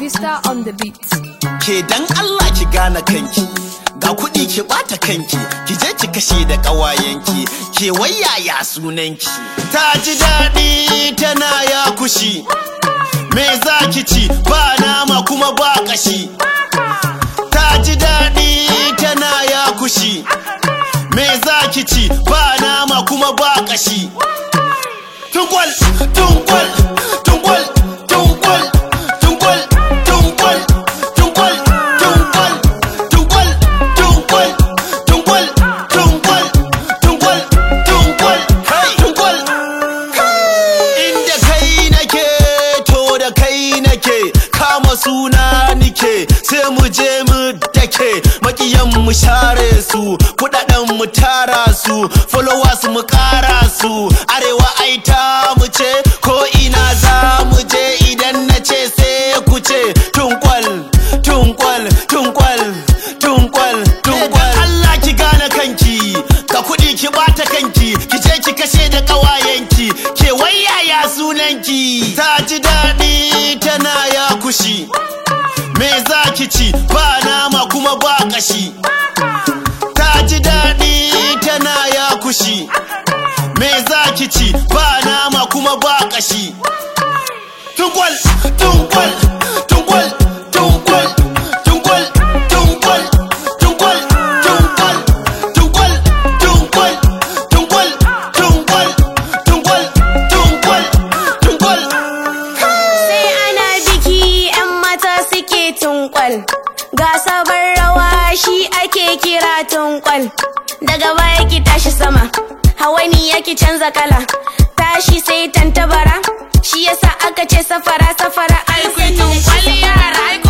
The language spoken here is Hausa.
Vista on the beat. ke dan Allah ki gane kanki ga kuɗi ki ɓata kanki ki je ki kashe da ƙawayenki ke wayaya sunanki ta ji daɗi tana ya kushi me za ki ci ba nama kuma ba ƙashi ta ji daɗi tana ya kushi me za ki ci ba nama kuma ba ƙashi tungwal tungwal tungwal tungwal tungwal tungwal tungwal tungwal tungwal tungwal tungwal tungwal tungwal tungwal hey tungwal inda kai nake to da kai nake kama suna nike sai mu je mu dake makiyan mu share su kudaden mu tara su followers mu kara su arewa ai ta mu ce ko ina za mu je idan na ce sai ku ce tunkwal tunkwal tunkwal tunkwal tunkwal Allah ki gane kanki ka kudi ki bata kanki ki je ki kashe da kawayenki ke wayaya sunanki ta ji daɗi tana ya kushi me za ki ci ba nama kuma ba kashi ta ji daɗi tana ya kushi me za ki ci ba nama kuma ba kashi tungwal tungwal tungwal tungwal tungwal tungwal tungwal tungwal tungwal tungwal tungwal tungwal tungwal tungwal tungwal sai ana biki 'yan mata suke tunkwal ga sabon rawa shi ake kira tunkwal daga baya ki tashi sama hawani yake canza kala tashi sai tantabara shi yasa aka ce safara safara an Ai ku tunkwal yara, ai